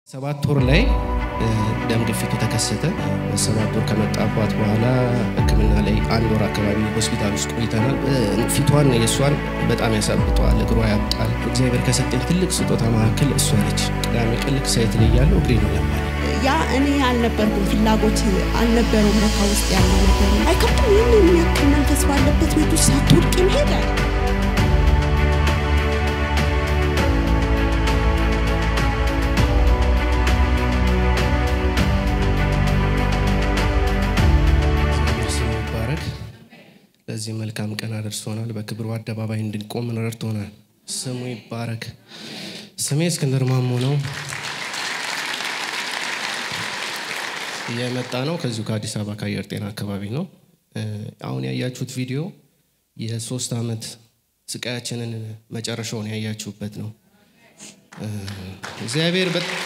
ሰባት ወር ላይ ደም ግፊቱ ተከሰተ። ሰባት ወር ከመጣባት በኋላ ሕክምና ላይ አንድ ወር አካባቢ ሆስፒታል ውስጥ ቆይተናል። ፊቷን የእሷን በጣም ያሳብጠዋል፣ እግሯ ያብጣል። እግዚአብሔር ከሰጠኝ ትልቅ ስጦታ መካከል እሷ ነች። ቅዳሜ ቀን ልክ ሳይት ላይ ያለው እግሬ ነው ያማል። ያ እኔ አልነበርኩም፣ ፍላጎት አልነበረውም። ለካ ውስጥ ያለ ነገር አይከብድም። ይህን የሚያክል መንፈስ ባለበት ቤት ውስጥ ሳትወድቅ መሄድ አለ ስሙ ይባረክ። ለዚህ መልካም ቀን አደርሶናል። በክብሩ አደባባይ እንድንቆም ረድቶናል። ስሙ ይባረክ። ስሜ እስክንድር ማሞ ነው። የመጣ ነው ከዚሁ ከአዲስ አበባ ከአየር ጤና አካባቢ ነው። አሁን ያያችሁት ቪዲዮ የሶስት ዓመት ስቃያችንን መጨረሻውን ያያችሁበት ነው። እግዚአብሔር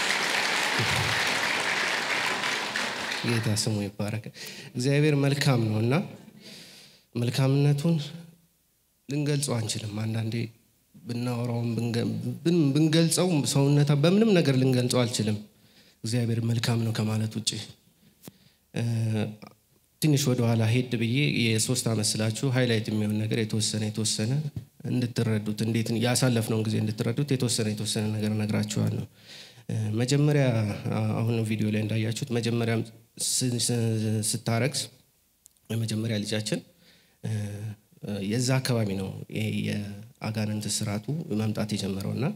ጌታ ስሙ ይባረክ። እግዚአብሔር መልካም ነው እና መልካምነቱን ልንገልጸው አንችልም። አንዳንዴ ብናወራውም ብንገልጸው ሰውነታ በምንም ነገር ልንገልጸው አልችልም። እግዚአብሔር መልካም ነው ከማለት ውጭ ትንሽ ወደኋላ ሄድ ብዬ የሶስት ዓመት ስላችሁ ሃይላይት የሚሆን ነገር የተወሰነ የተወሰነ እንድትረዱት እንዴት ያሳለፍነውን ጊዜ እንድትረዱት የተወሰነ የተወሰነ ነገር እነግራችኋለሁ። መጀመሪያ አሁን ቪዲዮ ላይ እንዳያችሁት መጀመሪያ ስታረግዝ የመጀመሪያ ልጃችን የዛ አካባቢ ነው የአጋንንት ስርዓቱ መምጣት የጀመረው እና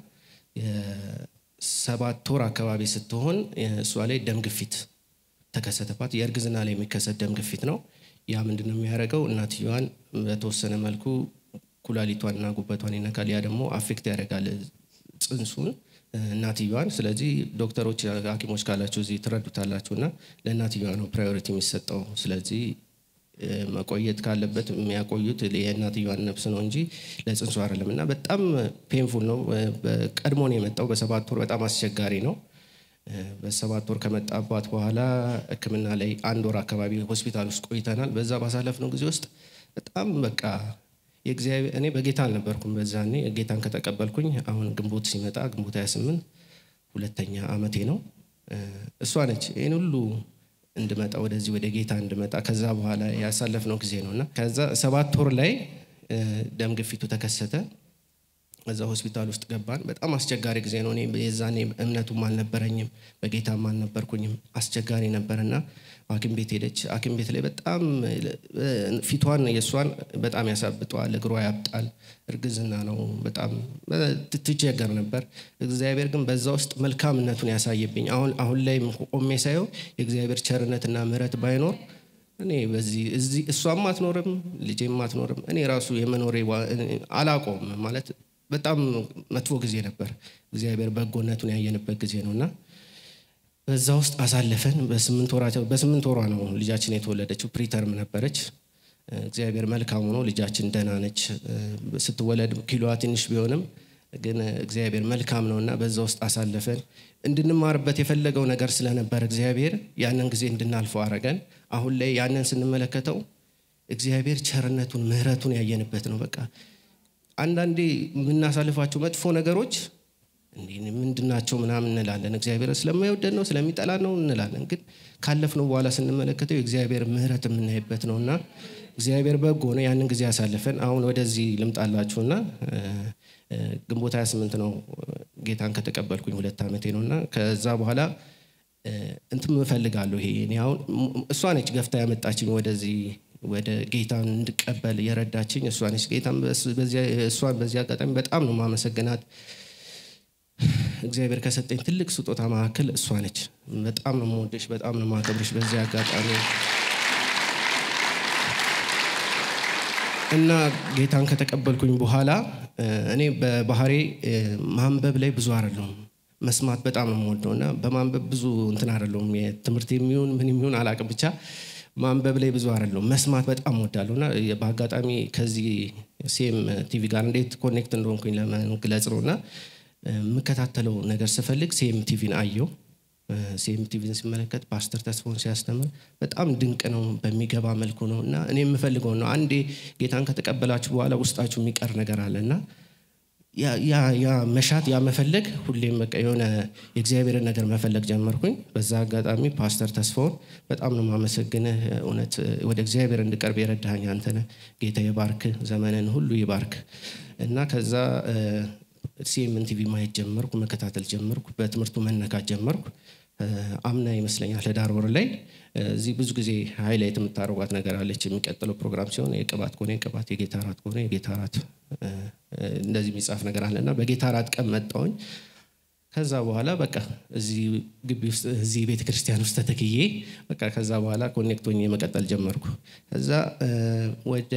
የሰባት ወር አካባቢ ስትሆን እሷ ላይ ደም ግፊት ተከሰተባት። የእርግዝና ላይ የሚከሰት ደም ግፊት ነው። ያ ምንድን ነው የሚያደርገው? እናትየዋን በተወሰነ መልኩ ኩላሊቷንና ጉበቷን ይነካል። ያ ደግሞ አፌክት ያደርጋል ጽንሱን እናትየዋን። ስለዚህ ዶክተሮች፣ ሐኪሞች ካላችሁ እዚህ ትረዱታላችሁ እና ለእናትየዋ ነው ፕራዮሪቲ የሚሰጠው። ስለዚህ መቆየት ካለበት የሚያቆዩት የእናትየዋን ነፍስ ነው እንጂ ለጽንሱ አይደለም። እና በጣም ፔንፉል ነው። ቀድሞ ነው የመጣው። በሰባት ወር በጣም አስቸጋሪ ነው። በሰባት ወር ከመጣባት በኋላ ሕክምና ላይ አንድ ወር አካባቢ ሆስፒታል ውስጥ ቆይተናል። በዛ ባሳለፍነው ጊዜ ውስጥ በጣም በቃ የእግዚአብሔር እኔ በጌታ አልነበርኩም በዛኔ ጌታን ከተቀበልኩኝ አሁን ግንቦት ሲመጣ ግንቦት 28 ሁለተኛ አመቴ ነው። እሷ ነች ይህን ሁሉ እንድመጣ ወደዚህ ወደ ጌታ እንድመጣ ከዛ በኋላ ያሳለፍነው ጊዜ ነው እና ከዛ ሰባት ወር ላይ ደም ግፊቱ ተከሰተ። እዛ ሆስፒታል ውስጥ ገባን። በጣም አስቸጋሪ ጊዜ ነው። እኔ የዛኔ እምነቱም አልነበረኝም፣ በጌታም አልነበርኩኝም። አስቸጋሪ ነበርና ሐኪም ቤት ሄደች። ሐኪም ቤት ላይ በጣም ፊቷን የእሷን በጣም ያሳብጠዋል፣ እግሯ ያብጣል። እርግዝና ነው። በጣም ትቸገር ነበር። እግዚአብሔር ግን በዛ ውስጥ መልካምነቱን ያሳየብኝ። አሁን አሁን ላይ ቆሜ ሳየው የእግዚአብሔር ቸርነትና ምሕረት ባይኖር እኔ በዚህ እዚህ እሷም አትኖርም፣ ልጄም አትኖርም። እኔ ራሱ የመኖሬ አላቆም ማለት በጣም መጥፎ ጊዜ ነበር። እግዚአብሔር በጎነቱን ያየንበት ጊዜ ነው እና በዛ ውስጥ አሳለፈን። በስምንት ወሯ ነው ልጃችን የተወለደችው። ፕሪተርም ነበረች። እግዚአብሔር መልካም ሆኖ ልጃችን ደህና ነች። ስትወለድ ኪሎዋ ትንሽ ቢሆንም ግን እግዚአብሔር መልካም ነው እና በዛ ውስጥ አሳለፈን። እንድንማርበት የፈለገው ነገር ስለነበር እግዚአብሔር ያንን ጊዜ እንድናልፈው አረገን። አሁን ላይ ያንን ስንመለከተው እግዚአብሔር ቸርነቱን ምሕረቱን ያየንበት ነው። በቃ አንዳንዴ የምናሳልፋቸው መጥፎ ነገሮች ምንድናቸው ምናምን እንላለን። እግዚአብሔር ስለማይወደድ ነው ስለሚጠላ ነው እንላለን። ግን ካለፍነው በኋላ ስንመለከተው የእግዚአብሔር ምሕረት የምናይበት ነው እና እግዚአብሔር በጎ ነው። ያንን ጊዜ ያሳልፈን። አሁን ወደዚህ ልምጣላችሁና ግንቦት 28 ነው ጌታን ከተቀበልኩኝ ሁለት ዓመቴ ነው እና ከዛ በኋላ እንትም እፈልጋለሁ። ይሄ እኔ አሁን እሷ ነች ገፍታ ያመጣችኝ ወደዚህ ወደ ጌታን እንድቀበል የረዳችኝ እሷ ነች። ጌታን እሷን በዚህ አጋጣሚ በጣም ነው ማመሰግናት። እግዚአብሔር ከሰጠኝ ትልቅ ስጦታ መካከል እሷ ነች። በጣም ነው የምወደሽ፣ በጣም ነው የማከብርሽ በዚህ አጋጣሚ እና ጌታን ከተቀበልኩኝ በኋላ እኔ በባህሬ ማንበብ ላይ ብዙ አይደለሁም፣ መስማት በጣም ነው የምወደው እና በማንበብ ብዙ እንትን አይደለሁም። የትምህርት የሚሆን ምን የሚሆን አላውቅም፣ ብቻ ማንበብ ላይ ብዙ አይደለሁም። መስማት በጣም እወዳለሁ እና በአጋጣሚ ከዚህ ሴም ቲቪ ጋር እንዴት ኮኔክት እንደሆንኩኝ ለመግለጽ ነው እና የምከታተለው ነገር ስፈልግ ሴም ቲቪን አየው። ሴም ቲቪን ሲመለከት ፓስተር ተስፋውን ሲያስተምር በጣም ድንቅ ነው፣ በሚገባ መልኩ ነው እና እኔ የምፈልገው ነው። አንዴ ጌታን ከተቀበላችሁ በኋላ ውስጣችሁ የሚቀር ነገር አለ እና ያ መሻት ያ መፈለግ ሁሌም በቃ የሆነ የእግዚአብሔርን ነገር መፈለግ ጀመርኩኝ። በዛ አጋጣሚ ፓስተር ተስፋውን በጣም ነው ማመሰግንህ። እውነት ወደ እግዚአብሔር እንድቀርብ የረዳኸኝ አንተ ነህ። ጌታ ይባርክ፣ ዘመንን ሁሉ ይባርክ እና ከዛ ሲኤምን ቲቪ ማየት ጀመርኩ፣ መከታተል ጀመርኩ፣ በትምህርቱ መነካት ጀመርኩ። አምና ይመስለኛል ህዳር ወር ላይ እዚህ ብዙ ጊዜ ሃይላይት የምታደርጓት ነገር አለች። የሚቀጥለው ፕሮግራም ሲሆን የቅባት ከሆነ የቅባት የጌታ እራት ከሆነ የጌታ እራት እንደዚህ የሚጻፍ ነገር አለ እና በጌታ እራት ቀን መጣሁኝ። ከዛ በኋላ በቃ እዚህ ግቢ ውስጥ እዚህ ቤተ ክርስቲያን ውስጥ ተተክዬ በቃ ከዛ በኋላ ኮኔክት ሆኜ መቀጠል ጀመርኩ። ከዛ ወደ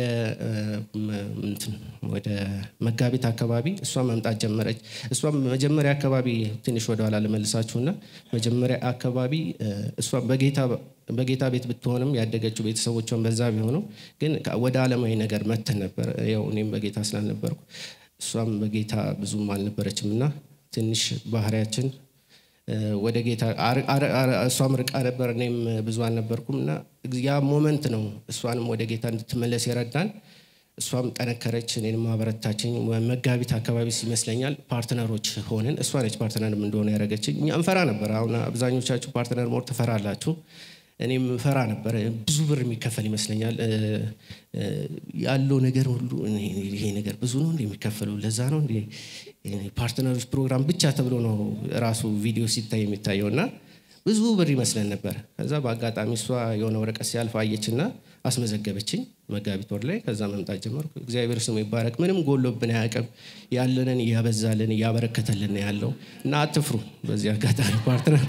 ወደ መጋቢት አካባቢ እሷ መምጣት ጀመረች። እሷ መጀመሪያ አካባቢ ትንሽ ወደኋላ ልመልሳችሁና መጀመሪያ አካባቢ እሷ በጌታ በጌታ ቤት ብትሆንም ያደገችው ቤተሰቦቿን በዛ ቢሆኑም ግን ወደ ዓለማዊ ነገር መተን ነበር። ያው እኔም በጌታ ስላልነበርኩ እሷም በጌታ ብዙም አልነበረችም እና ትንሽ ባህሪያችን ወደ ጌታ እሷም ርቃ ነበር፣ እኔም ብዙ አልነበርኩም እና ያ ሞመንት ነው እሷንም ወደ ጌታ እንድትመለስ የረዳን። እሷም ጠነከረች፣ እኔንም አበረታችኝ። መጋቢት አካባቢ ይመስለኛል ፓርትነሮች ሆንን። እሷ ነች ፓርትነርም እንደሆነ ያደረገችኝ። እኛ እንፈራ ነበር። አሁን አብዛኞቻችሁ ፓርትነር ሞር ትፈራላችሁ። እኔም ፈራ ነበር። ብዙ ብር የሚከፈል ይመስለኛል ያለው ነገር ሁሉ ይሄ ነገር ብዙ ነው እንደ የሚከፈለው ለዛ ነው እንደ ፓርትነሮች ፕሮግራም ብቻ ተብሎ ነው ራሱ ቪዲዮ ሲታይ የሚታየው እና ብዙ ብር ይመስለን ነበር። ከዛ በአጋጣሚ እሷ የሆነ ወረቀት ሲያልፍ አየችና አስመዘገበችኝ መጋቢት ወር ላይ። ከዛ መምጣት ጀመርኩ። እግዚአብሔር ስሙ ይባረክ። ምንም ጎሎብን አያውቅም። ያለንን እያበዛልን እያበረከተልን ያለው እና አትፍሩ። በዚህ አጋጣሚ ፓርትነር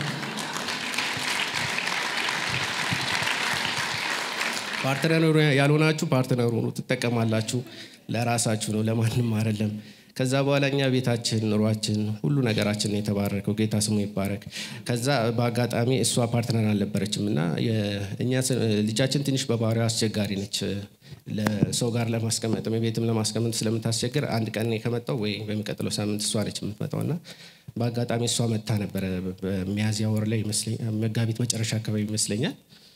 ፓርትነር ያልሆናችሁ ፓርትነር ሆኑ፣ ትጠቀማላችሁ። ለራሳችሁ ነው፣ ለማንም አይደለም። ከዛ በኋላ እኛ ቤታችን፣ ኑሯችን፣ ሁሉ ነገራችን የተባረከው ጌታ ስሙ ይባረክ። ከዛ በአጋጣሚ እሷ ፓርትነር አልነበረችም እና እኛ ልጃችን ትንሽ በባህሪዋ አስቸጋሪ ነች። ለሰው ጋር ለማስቀመጥ ቤትም ለማስቀመጥ ስለምታስቸግር አንድ ቀን ከመጣው ወይ በሚቀጥለው ሳምንት እሷ ነች የምትመጣው እና በአጋጣሚ እሷ መታ ነበረ በሚያዝያ ወር ላይ መጋቢት መጨረሻ አካባቢ ይመስለኛል።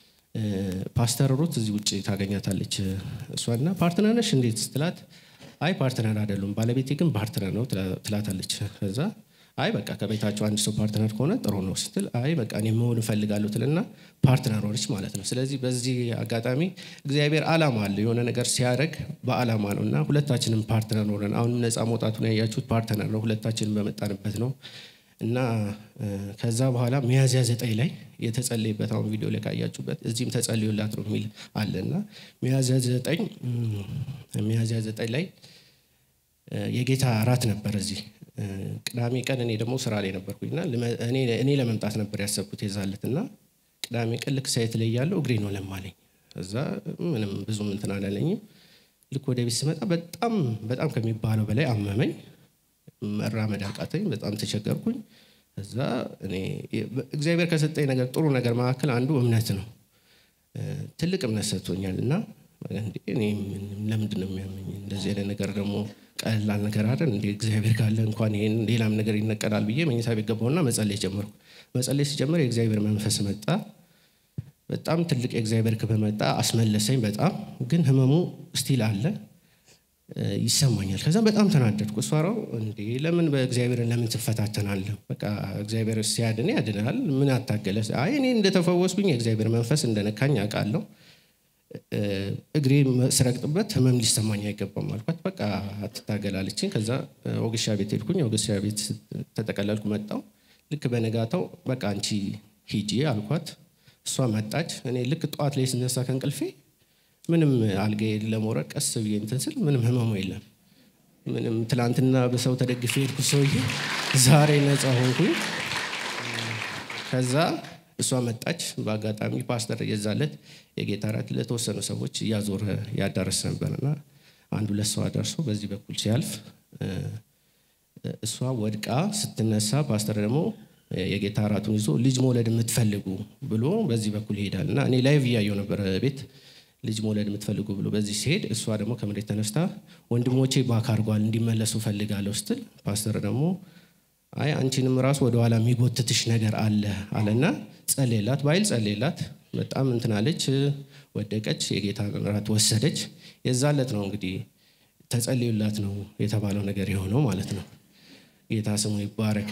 ፓስተር ሩት እዚህ ውጭ ታገኛታለች። እሷና ፓርትነር ነሽ እንዴት ስትላት፣ አይ ፓርትነር አይደሉም ባለቤቴ ግን ፓርትነር ነው ትላታለች። ከዛ አይ በቃ ከቤታቸው አንድ ሰው ፓርትነር ከሆነ ጥሩ ነው ስትል፣ አይ በቃ እኔ መሆን እፈልጋለሁ ትልና ፓርትነር ሆነች ማለት ነው። ስለዚህ በዚህ አጋጣሚ እግዚአብሔር ዓላማ አለ። የሆነ ነገር ሲያደርግ በዓላማ ነው እና ሁለታችንም ፓርትነር ሆነን አሁንም ነፃ መውጣቱን ያያችሁት ፓርትነር ነው። ሁለታችንም በመጣንበት ነው እና ከዛ በኋላ ሚያዝያ ዘጠኝ ላይ የተጸለይበት አሁን ቪዲዮ ላይ ካያችሁበት እዚህም ተጸልዮላት ነው የሚል አለ እና ሚያዝያ ዘጠኝ ሚያዝያ ዘጠኝ ላይ የጌታ እራት ነበር እዚህ ቅዳሜ ቀን እኔ ደግሞ ስራ ላይ ነበርኩኝና እኔ ለመምጣት ነበር ያሰብኩት የዛለት እና ቅዳሜ ቀን ልክ ሳይት ላይ ያለው እግሬ ነው ለማለኝ እዛ ምንም ብዙም እንትን አላለኝም ልክ ወደ ቤት ስመጣ በጣም በጣም ከሚባለው በላይ አመመኝ መራመድ አቃተኝ። በጣም ተቸገርኩኝ። እዛ እኔ እግዚአብሔር ከሰጠኝ ነገር ጥሩ ነገር መካከል አንዱ እምነት ነው። ትልቅ እምነት ሰጥቶኛል እና እኔ ለምንድን ነው የሚያመኝ? እንደዚህ አይነት ነገር ደግሞ ቀላል ነገር አይደል እንደ እግዚአብሔር ካለ እንኳን ይሄን ሌላም ነገር ይነቀላል ብዬ መኝታ ቤት ገባሁና መጸለይ ጀመርኩ። መጸለይ ሲጀምር የእግዚአብሔር መንፈስ መጣ። በጣም ትልቅ የእግዚአብሔር ክብር መጣ፣ አስመለሰኝ። በጣም ግን ህመሙ ስቲል አለ ይሰማኛል። ከዛ በጣም ተናደድኩ። እሷራው እንዴ ለምን በእግዚአብሔርን ለምን ትፈታተናለህ? በቃ እግዚአብሔር ሲያድን ያድናል። ምን አታገለ? አይ እኔ እንደተፈወስኩኝ የእግዚአብሔር መንፈስ እንደነካኝ አውቃለሁ። እግሬ ስረግጥበት ህመም ሊሰማኝ አይገባም አልኳት። በቃ አትታገላለችኝ። ከዛ ወግሻ ቤት ሄድኩኝ። ወግሻ ቤት ተጠቀለልኩ፣ መጣው። ልክ በነጋታው በቃ አንቺ ሂጂ አልኳት። እሷ መጣች። እኔ ልክ ጠዋት ላይ ስነሳ ከእንቅልፌ ምንም አልጋዬ ለመውረድ ቀስ ብዬ እንትን ስል ምንም ህመሙ የለም። ምንም ትላንትና በሰው ተደግፌ ሄድኩ ሰውዬ ዛሬ ነፃ ሆንኩኝ። ከዛ እሷ መጣች። በአጋጣሚ ፓስተር የዛለት የጌታ እራት ለተወሰኑ ሰዎች እያዞረ ያዳረስ ነበርና አንዱ ሁለት ሰው አደርሶ በዚህ በኩል ሲያልፍ እሷ ወድቃ ስትነሳ ፓስተር ደግሞ የጌታ እራቱን ይዞ ልጅ መውለድ የምትፈልጉ ብሎ በዚህ በኩል ይሄዳል እና እኔ ላይቭ እያየው ነበር ቤት ልጅ መውለድ የምትፈልጉ ብሎ በዚህ ሲሄድ እሷ ደግሞ ከመሬት ተነስታ ወንድሞቼ ባክ አድርጓል እንዲመለሱ ፈልጋለሁ ስትል ፓስተር ደግሞ አይ አንቺንም ራሱ ወደኋላ የሚጎትትሽ ነገር አለ አለና ጸሌላት በኃይል ጸሌላት። በጣም እንትናለች፣ ወደቀች፣ የጌታ እራት ወሰደች። የዛለት ነው እንግዲህ ተጸልዩላት ነው የተባለው ነገር የሆነው ማለት ነው። ጌታ ስሙ ይባረክ።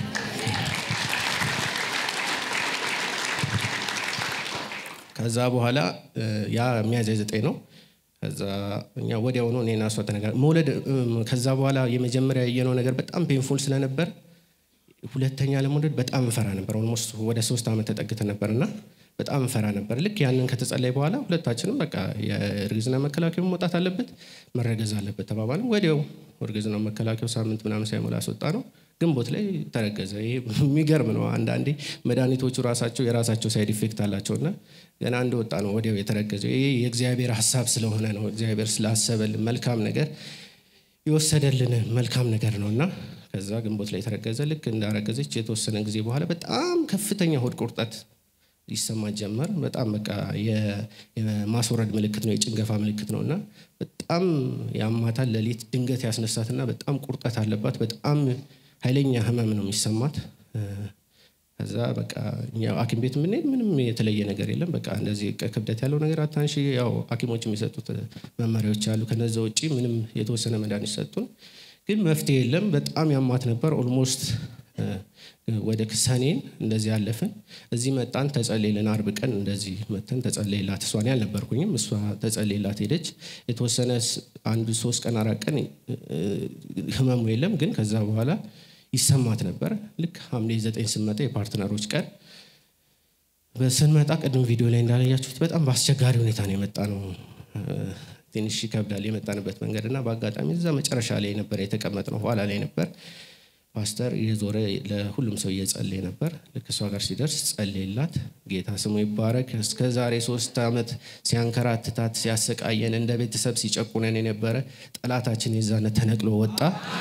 ከዛ በኋላ ያ ሚያዝያ ዘጠኝ ነው። ከዛ እኛ ወዲያውኑ እኔና እሷ ተነጋር መውለድ ከዛ በኋላ የመጀመሪያ ያየነው ነገር በጣም ፔንፉል ስለነበር ሁለተኛ ለመውለድ በጣም እንፈራ ነበር። ኦልሞስት ወደ ሶስት ዓመት ተጠግተን ነበር እና በጣም እንፈራ ነበር። ልክ ያንን ከተጸለይ በኋላ ሁለታችንም በቃ የእርግዝና መከላከያው መውጣት አለበት፣ መረገዝ አለበት ተባባልን። ወዲያው እርግዝና መከላከያው ሳምንት ምናምን ሳይሞላ አስወጣ ነው። ግንቦት ላይ ተረገዘ። ይሄ የሚገርም ነው። አንዳንዴ መድኃኒቶቹ ራሳቸው የራሳቸው ሳይድ ኢፌክት አላቸውና ገና እንደወጣ ነው ወዲያው የተረገዘው። ይሄ የእግዚአብሔር ሀሳብ ስለሆነ ነው። እግዚአብሔር ስላሰበልን መልካም ነገር የወሰደልን መልካም ነገር ነው እና ከዛ ግንቦት ላይ የተረገዘ ልክ እንዳረገዘች የተወሰነ ጊዜ በኋላ በጣም ከፍተኛ ሆድ ቁርጠት ይሰማት ጀመር። በጣም በቃ የማስወረድ ምልክት ነው፣ የጭንገፋ ምልክት ነው እና በጣም ያማታል። ሌሊት ድንገት ያስነሳትና በጣም ቁርጠት አለባት። በጣም ኃይለኛ ህመም ነው የሚሰማት። ከዛ በቃ እኛ ሐኪም ቤት የምንሄድ ምንም የተለየ ነገር የለም። በቃ እንደዚህ ክብደት ያለው ነገር አታንሺ፣ ያው ሐኪሞች የሚሰጡት መመሪያዎች አሉ። ከነዛ ውጭ ምንም የተወሰነ መድኃኒት ሰጡን፣ ግን መፍትሄ የለም። በጣም ያማት ነበር። ኦልሞስት ወደ ሰኔን እንደዚህ ያለፍን። እዚህ መጣን፣ ተጸሌልን። አርብ ቀን እንደዚህ መተን ተጸሌላት። እሷን ያልነበርኩኝም እሷ ተጸሌላት ሄደች። የተወሰነ አንድ ሶስት ቀን አራት ቀን ህመሙ የለም፣ ግን ከዛ በኋላ ይሰማት ነበር። ልክ ሐምሌ ዘጠኝ ስንመጣ የፓርትነሮች ቀን ስንመጣ ቅድም ቪዲዮ ላይ እንዳላያችሁት በጣም በአስቸጋሪ ሁኔታ ነው የመጣ ነው። ትንሽ ይከብዳል የመጣንበት መንገድ እና በአጋጣሚ እዛ መጨረሻ ላይ ነበር የተቀመጥ ነው ኋላ ላይ ነበር ፓስተር የዞረ ለሁሉም ሰው እየጸለየ ነበር። ልክ እሷ ጋር ሲደርስ ጸለየላት። ጌታ ስሙ ይባረክ። እስከ ዛሬ ሶስት ዓመት ሲያንከራትታት ሲያሰቃየን እንደ ቤተሰብ ሲጨቁነን የነበረ ጠላታችን የዛነ ተነቅሎ ወጣ።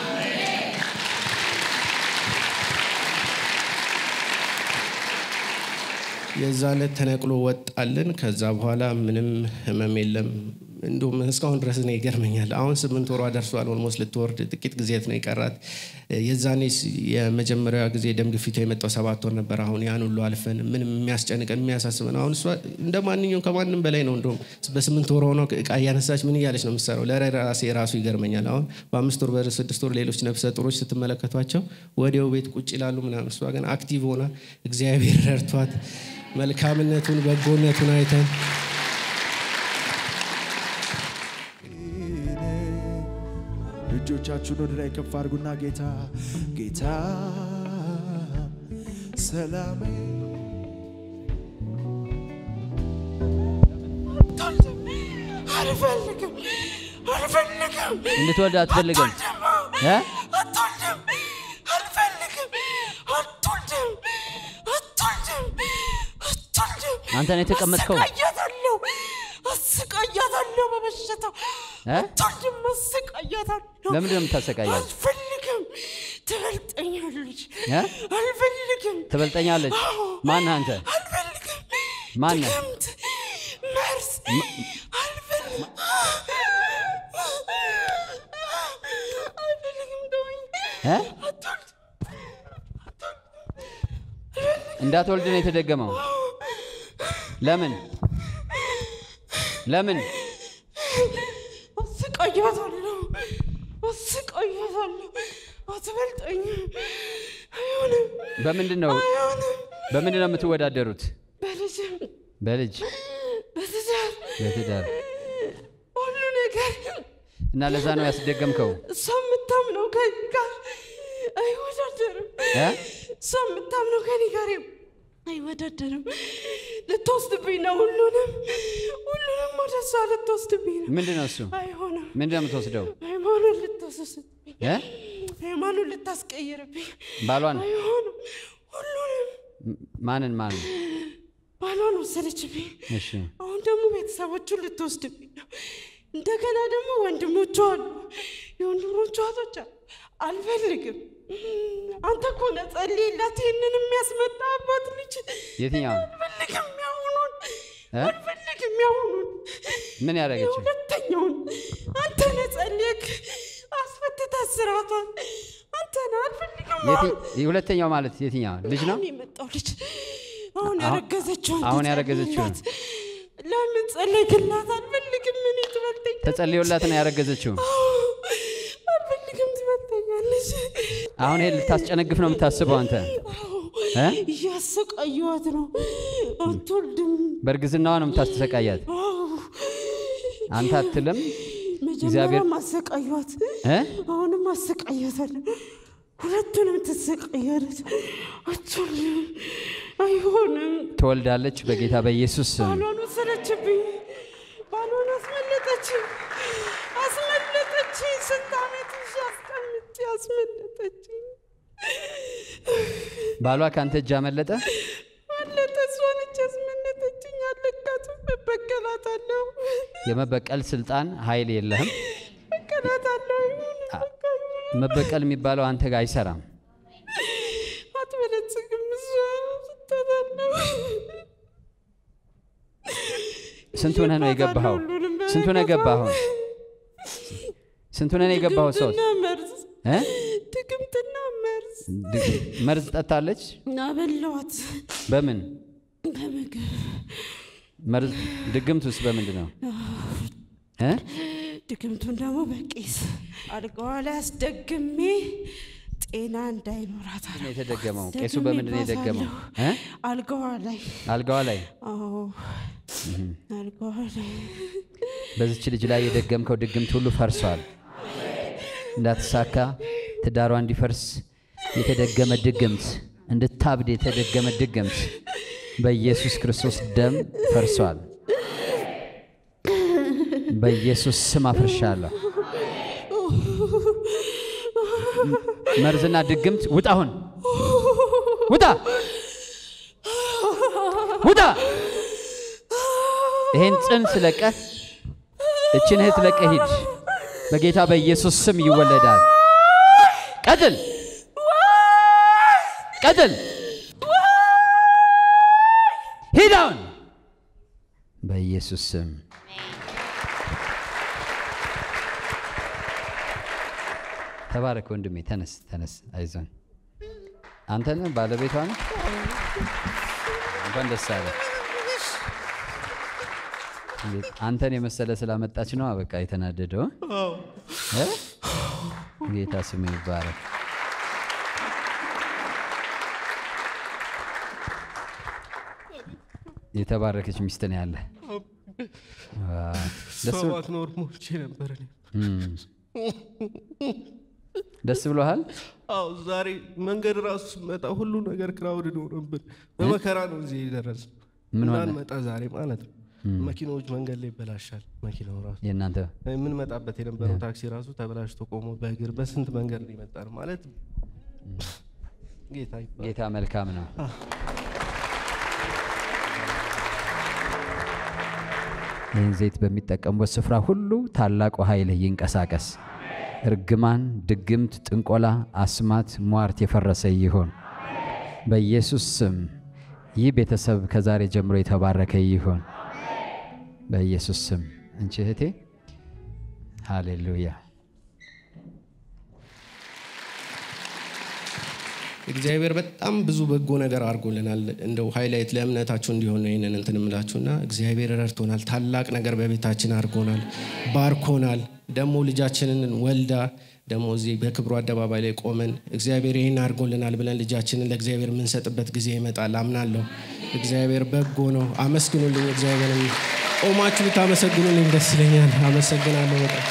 የዛለት ተነቅሎ ወጣልን። ከዛ በኋላ ምንም ህመም የለም። እንዲሁም እስካሁን ድረስ ነው ይገርመኛል። አሁን ስምንት ወሯ ደርሷል። ኦልሞስት ልትወርድ ጥቂት ጊዜት ነው የቀራት። የዛኔ የመጀመሪያ ጊዜ ደም ግፊቷ የመጣው ሰባት ወር ነበር። አሁን ያን ሁሉ አልፈን ምንም የሚያስጨንቀን የሚያሳስበን አሁን እሷ እንደ ማንኛውም ከማንም በላይ ነው። እንደውም በስምንት ወር ሆነው እቃ እያነሳች ምን እያለች ነው የምትሰራው? ለራሴ ራሱ ይገርመኛል። አሁን በአምስት ወር በስድስት ወር ሌሎች ነፍሰ ጡሮች ስትመለከቷቸው ወዲያው ቤት ቁጭ ይላሉ ምናምን። እሷ ግን አክቲቭ ሆና እግዚአብሔር ረድቷት መልካምነቱን በጎነቱን አይተን እጆቻችሁን ወደ ላይ ከፍ አድርጉና ጌታ ጌታ ሰላሜ አልፈልግም አልፈልግም እንድትወልድ አትፈልግም እ? አትወልድም አልፈልግም አትወልድም አትወልድም አትወልድም አንተ ነው የተቀመጥከው? አሰቃያታለሁ አሰቃያታለሁ በበሽታው እ? አትወልድም አሰቃያታለሁ ለምንድን ነው የምታሰቃያት? አልፈልግም ትበልጠኛለች እ? አልፈልግም ትበልጠኛለች። አዎ። ማን አንተ? አልፈልግም ማነህ? ድግምት መርዝ አልፈልግም አልፈልግም ተወኝ እ? አትወልድ እንዳትወልድ ነው የተደገመው። ለምን ለምን? አስቀያታለሁ አስቀያታለሁ አትበልጠኝም አይሆንም በምንድን ነው አይሆንም በምንድን ነው የምትወዳደሩት? በልጅም በልጅ በትዳር በትዳር ሁሉ ነገር እና ለዛ ነው ያስደገምከው እሷ የምታምነው ከኔ ጋር አይወዳደርም እ? እሷ የምታምነው ከኔ ጋር አይወዳደርም ልትወስድብኝ ነው ሁሉንም ሁሉንም ወደ እሷ ልትወስድብኝ ነው ምንድን ነው እሱ? አይሆንም ምንድን ነው የምትወስደው? ሃይማኖት ልታስወስድብኝ እ? ሃይማኖት ልታስቀይርብኝ ባሏን አይሆንም ሁሉንም ም- ማንን ማንን? ባሏን ወሰደችብኝ እሺ አሁን ደግሞ ቤተሰቦቹን ልትወስድብኝ ነው እንደገና ደግሞ ወንድሞቿ አሉ የወንድሞቿ እህቶች አሉ አልፈልግም አንተ እኮ ነህ ጸልይላት ይህንን የሚያስመጣ አባት ልጅ የትኛውን አልፈልግም ያሁኑን እ? አልፈልግም ያሁኑን ምን ያደረገችው? ሁለተኛውን አንተ ነህ ጸልየክ አስፈትተህ ስራቷን አንተ ነህ አልፈልግም የቲ- የሁለተኛው ማለት የትኛው ልጅ ነው? አሁን የመጣው ልጅ አሁን አሁን- ያረገዘችውን አሁን ያረገዘችውን? ትጸልይላት። ለምን ጸለይክላት? አልፈልግም ምን ትበልጠኝ ተጸልዮላት ነው ያረገዘችው። አሁን ይሄን ልታስጨነግፍ ነው የምታስበው አንተ እ? እያሰቃየዋት ነው። አትወልድም። በእርግዝናዋ ነው የምታስተሰቃያት አዎ፣ አንተ አትልም መጀመሪያም አሰቃየዋት፣ እ? አሁንም አሰቃያታለሁ። ሁለቱንም ትሰቃያለች። አትወልድም። አይሆንም። ትወልዳለች በጌታ በኢየሱስ ስም ባሏን ወሰደችብኝ። ባሏን አስመለጠችኝ፣ አስመለጠችኝ። ስንት ዓመት ይዤ አስቀምጬ አስመለጠችኝ። ባሏ ከአንተ እጅ አመለጠ አለጠ። እሷ ነች ያስመለጠችኝ። አለቃትም። እበቀላታለሁ፣ የመበቀል ስልጣን ኃይል የለህም እበቀላታለሁ። ይሁን በቃ ይሁን። መበቀል የሚባለው አንተ ጋር አይሰራም አትበለጽግም። እሷ ስታታለሁ። ስንት ሆነህ ነው የገባኸው ሁሉንም ስንት ሆነህ ገባህ አሁን ስንት ሆነህ ነው የገባኸው ሰው ድግምትና መርዝ እ? ድግምትና መርዝ ድ- መርዝ ጠጣለች አበላዋት በምን በምግብ መርዝ ድግምት ውስጥ በምንድን ነው እ? ድግምቱን ደግሞ በቄስ አልጋዋ ላይ አስደግሜ ጤና እንዳይኖራት ነው የተደገመው? ቄሱ አስደግሜ በምንድን ነው የደገመው? ባሳለሁ። እ? አልጋዋ ላይ አልጋዋ ላይ አዎ አልጋዋ ላይ በዚች ልጅ ላይ የደገምከው ድግምት ሁሉ ፈርሷል። እንዳትሳካ ትዳሯ እንዲፈርስ የተደገመ ድግምት፣ እንድታብድ የተደገመ ድግምት በኢየሱስ ክርስቶስ ደም ፈርሷል። በኢየሱስ ስም አፍርሻለሁ። መርዝና ድግምት ውጣ! አሁን ውጣ! ውጣ! ይሄን ጽንስ ለቀህ እችን እህት ለቀህ ሂድ። በጌታ በኢየሱስ ስም ይወለዳል። ቀጥል ቀጥል፣ ሂድ አሁን በኢየሱስ ስም ተባረክ ወንድሜ። ተነስ ተነስ፣ አይዞን። አንተ ነህ ባለቤቷ ነህ። እንኳን ደስ አለ። አንተን የመሰለ ስላመጣች ነው በቃ የተናደደው። እ? ጌታ ስም ይባረክ። የተባረከች ሚስት ነው ያለ። ደስ ብሎ- ሰባት ኖር ሞቼ ነበር እኔ። ደስ ብሎሃል? አዎ ዛሬ መንገድ ራሱ ስመጣ ሁሉ ነገር ክራውድድ ሆነብን። በመከራ ነው እዚህ የደረስ ምን ሆነ? እንዳንመጣ ዛሬ ማለት ነው። መኪናዎች መንገድ ላይ ይበላሻል። መኪናው ራሱ የእናንተ የምንመጣበት የነበረው ታክሲ ራሱ ተበላሽቶ ቆሞ በእግር በስንት መንገድ ነው የመጣ ነው ማለት ጌታ ይባረክ። ጌታ መልካም ነው። ይህን ዘይት በሚጠቀሙበት ስፍራ ሁሉ ታላቁ ኃይል ይንቀሳቀስ። እርግማን፣ ድግምት፣ ጥንቆላ፣ አስማት፣ ሟርት የፈረሰ ይሁን በኢየሱስ ስም። ይህ ቤተሰብ ከዛሬ ጀምሮ የተባረከ ይሁን በኢየሱስ ስም። እንቺ እህቴ ሃሌሉያ። እግዚአብሔር በጣም ብዙ በጎ ነገር አድርጎልናል። እንደው ሃይላይት ለእምነታችሁ እንዲሆን ነው ይህንን እንትን እምላችሁና እግዚአብሔር ረድቶናል። ታላቅ ነገር በቤታችን አድርጎናል፣ ባርኮናል። ደግሞ ልጃችንን ወልዳ ደግሞ እዚህ በክብሩ አደባባይ ላይ ቆመን እግዚአብሔር ይህን አድርጎልናል ብለን ልጃችንን ለእግዚአብሔር የምንሰጥበት ጊዜ ይመጣል አምናለሁ። እግዚአብሔር በጎ ነው። አመስግኑልኝ። እግዚአብሔርን ቆማችሁ ብታመሰግኑልኝ ደስ ይለኛል። አመሰግናለሁ በጣም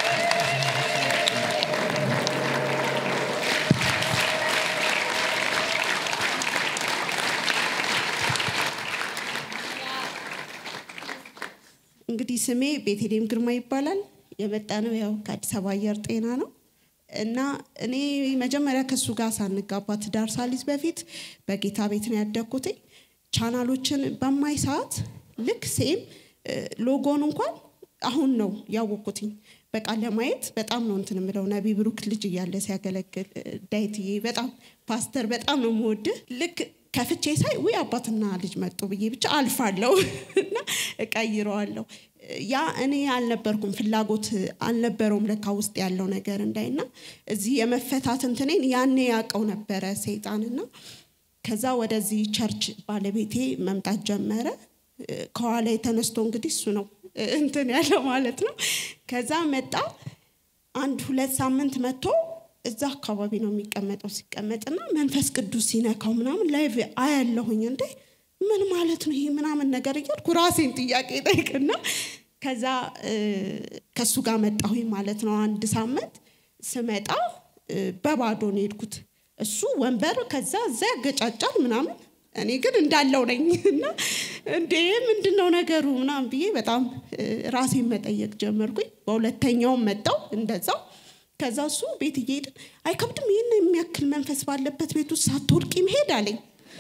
እንግዲህ ስሜ ቤተልሔም ግርማ ይባላል። የመጣ ነው ያው ከአዲስ አበባ አየር ጤና ነው እና እኔ መጀመሪያ ከእሱ ጋር ሳንጋባ ትዳር ሳሊዝ በፊት በጌታ ቤት ነው ያደግኩት። ቻናሎችን በማይ ሰዓት ልክ ሴም ሎጎን እንኳን አሁን ነው ያወቅኩትኝ። በቃ ለማየት በጣም ነው እንትን የምለው። ነቢ ብሩክ ልጅ እያለ ሲያገለግል ዳይትዬ በጣም ፓስተር በጣም ነው የምወድህ ልክ ከፍቼ ሳይ ውይ አባትና ልጅ መጡ ብዬ ብቻ አልፋለሁ እና እቀይረዋለሁ። ያ እኔ አልነበርኩም፣ ፍላጎት አልነበረውም ለካ ውስጥ ያለው ነገር እንዳይና እዚህ የመፈታት እንትኔን ያኔ ያውቀው ነበረ ሰይጣንና ከዛ ወደዚህ ቸርች ባለቤቴ መምጣት ጀመረ። ከኋላ የተነስቶ እንግዲህ እሱ ነው እንትን ያለው ማለት ነው። ከዛ መጣ። አንድ ሁለት ሳምንት መጥቶ እዛ አካባቢ ነው የሚቀመጠው። ሲቀመጥና መንፈስ ቅዱስ ሲነካው ምናምን ላይቭ አያለሁኝ። እንዴ ምን ማለት ነው ይሄ ምናምን ነገር እያልኩ ራሴን ጥያቄ ጠይቅና ከዛ ከእሱ ጋር መጣሁኝ ማለት ነው። አንድ ሳምንት ስመጣ በባዶ ነው የሄድኩት። እሱ ወንበር ከዛ እዛ ያገጫጫል ምናምን እኔ ግን እንዳለው ነኝ እና እንዴ ምንድን ነው ነገሩ ምናምን ብዬ በጣም ራሴን መጠየቅ ጀመርኩኝ። በሁለተኛውም መጣው እንደዛው። ከዛ እሱ ቤት እየሄድን አይከብድም ይህን የሚያክል መንፈስ ባለበት ቤት ውስጥ ሳትወድቂ መሄድ አለኝ።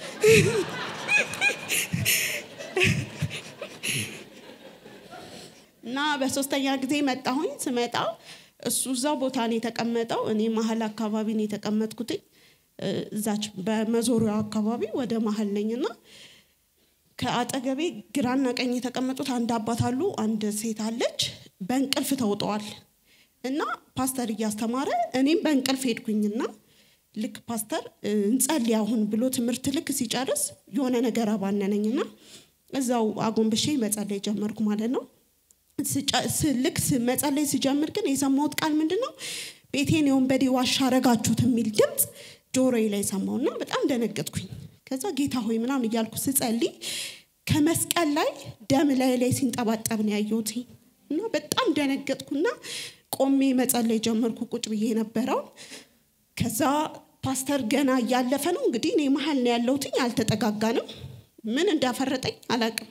እና በሶስተኛ ጊዜ መጣሁኝ። ስመጣ እሱ እዛው ቦታ ነው የተቀመጠው፣ እኔ መሀል አካባቢ ነው የተቀመጥኩትኝ። እዛች በመዞሪያ አካባቢ ወደ መሀል ነኝና ከአጠገቤ ግራና ቀኝ የተቀመጡት አንድ አባት አሉ፣ አንድ ሴት አለች። በእንቅልፍ ተውጠዋል እና ፓስተር እያስተማረ እኔም በእንቅልፍ ሄድኩኝና ልክ ፓስተር እንጸልይ አሁን ብሎ ትምህርት ልክ ሲጨርስ የሆነ ነገር አባነነኝና እዛው አጎንብሼ መጸለይ ጀመርኩ ማለት ነው። ልክ መጸለይ ሲጀምር ግን የሰማሁት ቃል ምንድን ነው? ቤቴን የወንበዴ ዋሻ አረጋችሁት የሚል ድምፅ ጆሮዬ ላይ ሰማሁና በጣም ደነገጥኩኝ። ከዛ ጌታ ሆይ ምናምን እያልኩ ስጸልይ ከመስቀል ላይ ደም ላይ ላይ ሲንጠባጠብ ነው ያየሁት እና በጣም ደነገጥኩና ቆሜ መጸለይ ጀመርኩ። ቁጭ ብዬ የነበረውን ከዛ ፓስተር ገና እያለፈ ነው እንግዲህ እኔ መሀል ነው ያለሁትኝ። አልተጠጋጋንም። ምን እንዳፈረጠኝ አላቅም።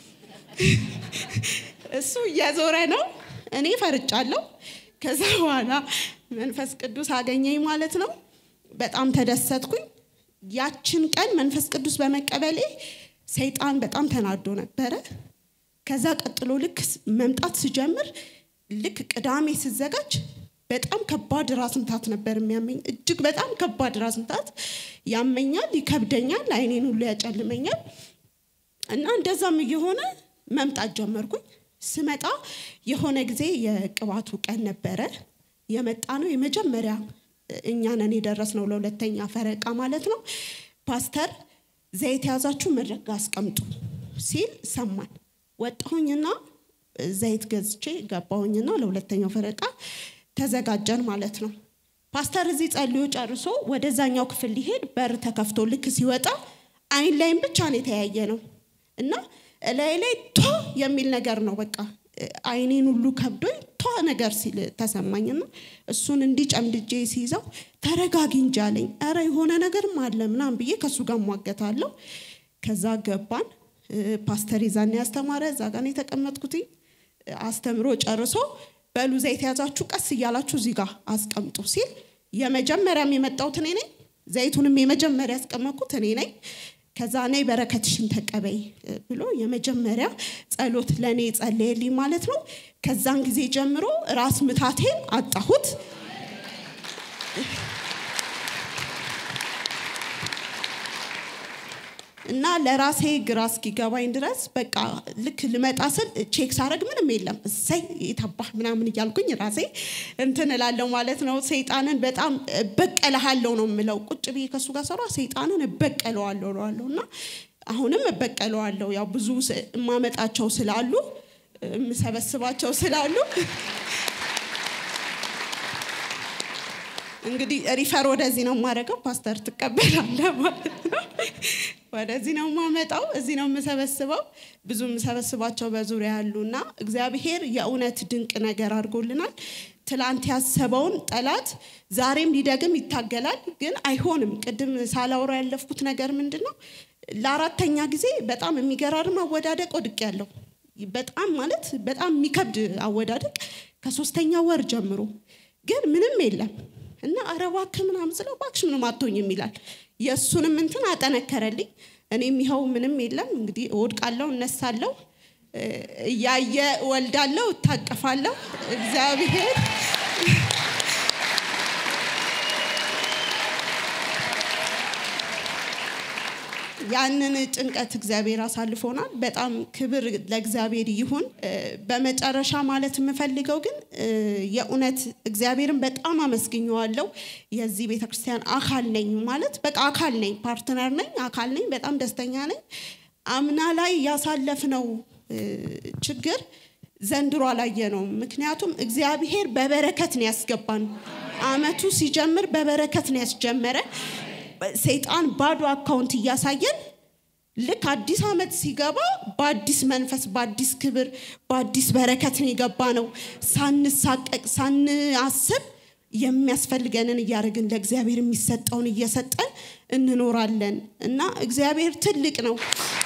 እሱ እየዞረ ነው፣ እኔ ፈርጫለሁ። ከዛ በኋላ መንፈስ ቅዱስ አገኘኝ ማለት ነው። በጣም ተደሰትኩኝ። ያችን ቀን መንፈስ ቅዱስ በመቀበሌ ሰይጣን በጣም ተናዶ ነበረ። ከዛ ቀጥሎ ልክ መምጣት ስጀምር ልክ ቅዳሜ ስዘጋጅ በጣም ከባድ ራስ ምታት ነበር የሚያመኝ። እጅግ በጣም ከባድ ራስ ምታት ያመኛል፣ ይከብደኛል፣ አይኔን ሁሉ ያጨልመኛል። እና እንደዛም እየሆነ መምጣት ጀመርኩኝ። ስመጣ የሆነ ጊዜ የቅባቱ ቀን ነበረ የመጣ ነው። የመጀመሪያ እኛ ነን የደረስነው ለሁለተኛ ፈረቃ ማለት ነው። ፓስተር ዘይት የያዛችሁ መድረክ ጋር አስቀምጡ ሲል ሰማን። ወጣሁኝና ዘይት ገዝቼ ገባሁኝና ለሁለተኛው ፈረቃ ተዘጋጀን ማለት ነው። ፓስተር እዚህ ጸልዮ ጨርሶ ወደዛኛው ክፍል ሊሄድ በር ተከፍቶ ልክ ሲወጣ አይን ላይም ብቻ ነው የተያየ ነው እና እላይ ላይ ቷ የሚል ነገር ነው በቃ አይኔን ሁሉ ከብዶኝ ቷ ነገር ሲል ተሰማኝና እሱን እንዲህ ጨምድጄ ሲይዘው ተረጋጊ እንጂ አለኝ። ኧረ የሆነ ነገርም አለ ምናምን ብዬ ከእሱ ጋር ሟገታለሁ። ከዛ ገባን። ፓስተር ይዛን ያስተማረ እዛ ጋር ነው የተቀመጥኩትኝ። አስተምሮ ጨርሶ በሉ ዘይት የያዛችሁ ቀስ እያላችሁ እዚህ ጋር አስቀምጡ ሲል የመጀመሪያም የመጣሁት እኔ ነኝ። ዘይቱንም የመጀመሪያ ያስቀመጥኩት እኔ ነኝ። ከዛ ነይ በረከትሽን ተቀበይ ብሎ የመጀመሪያ ጸሎት ለእኔ ጸለየልኝ ማለት ነው። ከዛን ጊዜ ጀምሮ ራስ ምታቴን አጣሁት። እና ለራሴ ግራ እስኪገባኝ ድረስ በቃ ልክ ልመጣ ስል ቼክ ሳረግ ምንም የለም። እሰይ የታባህ ምናምን እያልኩኝ ራሴ እንትን እላለሁ ማለት ነው። ሰይጣንን በጣም እበቀልሃለሁ ነው የምለው። ቁጭ ብዬ ከእሱ ጋር ሰራ ሰይጣንን እበቀለዋለሁ እለዋለሁ እና አሁንም እበቀለዋለሁ። ያው ብዙ የማመጣቸው ስላሉ የምሰበስባቸው ስላሉ እንግዲህ ሪፈር ወደዚህ ነው የማደርገው። ፓስተር ትቀበላለህ ማለት ነው። ወደዚህ ነው የማመጣው፣ እዚህ ነው የምሰበስበው። ብዙ የምሰበስባቸው በዙሪያ ያሉና እግዚአብሔር የእውነት ድንቅ ነገር አድርጎልናል። ትላንት ያሰበውን ጠላት ዛሬም ሊደግም ይታገላል፣ ግን አይሆንም። ቅድም ሳላውራ ያለፍኩት ነገር ምንድን ነው? ለአራተኛ ጊዜ በጣም የሚገራርም አወዳደቅ ወድቅ ያለው በጣም ማለት በጣም የሚከብድ አወዳደቅ ከሶስተኛ ወር ጀምሮ ግን ምንም የለም እና ኧረ እባክህ ምናምን ስለው እባክሽ ምንም አትሆኝም ይላል። የእሱንም እንትን አጠነከረልኝ። እኔም ይኸው ምንም የለም እንግዲህ እወድቃለሁ፣ እነሳለሁ፣ እያየ እወልዳለሁ፣ እታቀፋለሁ። እግዚአብሔር ያንን ጭንቀት እግዚአብሔር አሳልፎናል። በጣም ክብር ለእግዚአብሔር ይሁን። በመጨረሻ ማለት የምፈልገው ግን የእውነት እግዚአብሔርን በጣም አመስግኘዋለሁ። የዚህ ቤተክርስቲያን አካል ነኝ ማለት በቃ አካል ነኝ፣ ፓርትነር ነኝ፣ አካል ነኝ። በጣም ደስተኛ ነኝ። አምና ላይ ያሳለፍነው ችግር ዘንድሮ አላየ ነው። ምክንያቱም እግዚአብሔር በበረከት ነው ያስገባን። አመቱ ሲጀምር በበረከት ነው ያስጀመረን። ሰይጣን ባዶ አካውንት እያሳየን ልክ አዲስ አመት ሲገባ በአዲስ መንፈስ፣ በአዲስ ክብር፣ በአዲስ በረከት ነው የገባ ነው። ሳንሳቀቅ ሳንአስብ የሚያስፈልገንን እያደረግን ለእግዚአብሔር የሚሰጠውን እየሰጠን እንኖራለን እና እግዚአብሔር ትልቅ ነው።